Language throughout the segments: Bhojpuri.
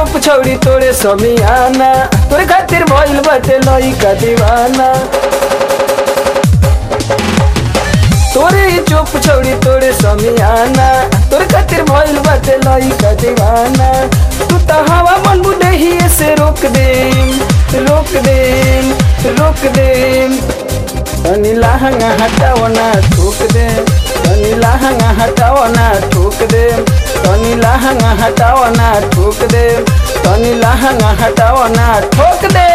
चुप छौड़ी तोरे समियाना तोरे खातिर भइल बाटे लइका दीवाना तोरे ही चुप छौड़ी तोरे समियाना तोरे खातिर भइल बाटे लइका दीवाना तू त हवा मन बुढ़ही से रोक दे रोक दे रोक दे तनी लहंगा हटावना ठोक दे तनी लहंगा हटावना ठोक दे तनी लहंगा हटावना ठोक दे तनी लहंगा हटावना ठोक दे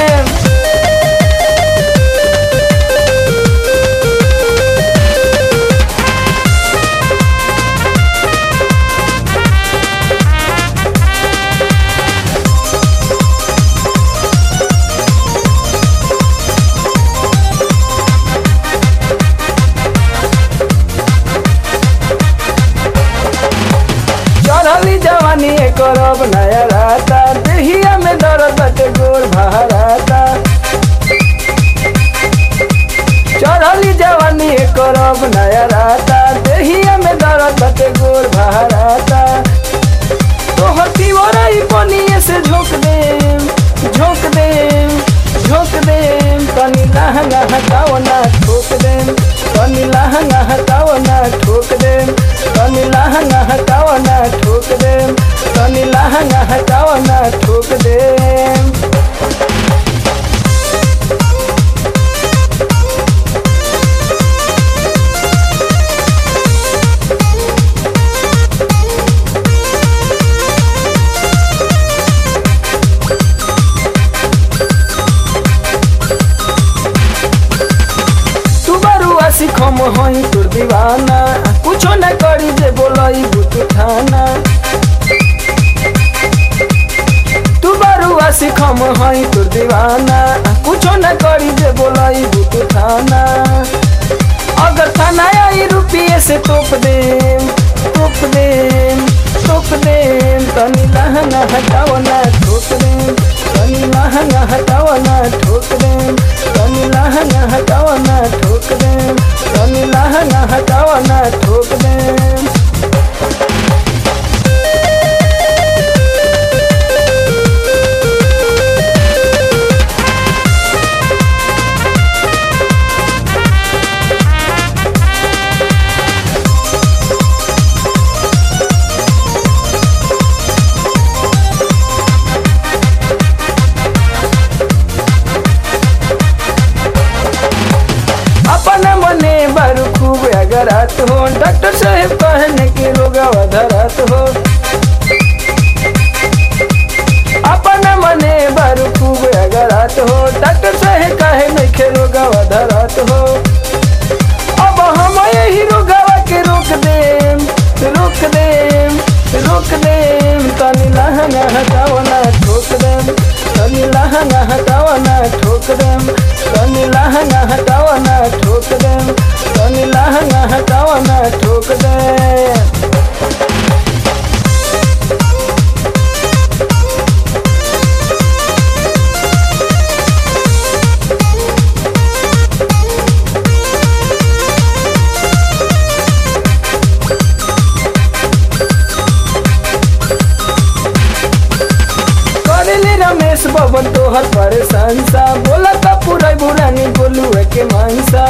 चढ़ली जवानी करब नया राता देहिया में दर्द बटे गोर भराता चढ़ली जवानी करब नया राता देहिया में दर्द बटे गोर भराता तोहर तिवरई पनिए से झोंक दे झोंक दे झोंक दे तनी लहंगा हटाओ ना ठोक दे तनी लहंगा हटाओ ना ठोक दे तनी लहंगा हटाओ ना ठोक दे तनी लहंगा हटाओ ना ठोक दे तू बरुआ सिखम हई तोर दीवाना कुछो न करी जे बोलई बुत थाना तू बरुआ सिखम हई तोर दीवाना कुछो न करी जे बोलई बुत थाना अगर थाना आई रुपये से तोप दे तोप दे तोप दे तनी लहंगा हटाओ ना ठोक दे तनी लहंगा हटाओ ना ठोक दे तनी लहंगा हटाओ ना ठोक दे तनी लहंगा हटाओ ना ठोक दे अपन मने बारू खूब अगरात हो डॉक्टर साहब कहने के रोग धरात हो अपन मने बारू खूब अगरात हो डॉक्टर साहब कहे नहीं के रोग धरात हो अब हम यही रोगवा के रोक दे रोक दे रोक दे तनी लहंगा हटाओ ना ठोक दे तनी लहंगा हटाओ ना ठोक दे तनी लहंगा हटाओ ना ठोक दे तनी लहंगा हटाओ ना ठोक दे करेले रमेश बबन तोहर परेशान सा बोला का पूरा बुरानी बोलू के मानसा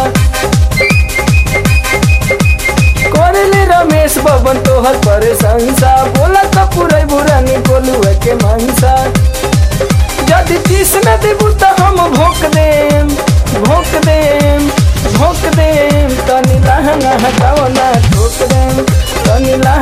करेले रमेश बबन तोहर परेशान सा बोला का पूरा बुरानी बोलू के मानसा यदि तीस न देबू तो हम भोक देम भोक देम भोक देम तनी लहंगा हटाओ ना ठोक देम तनी लहंगा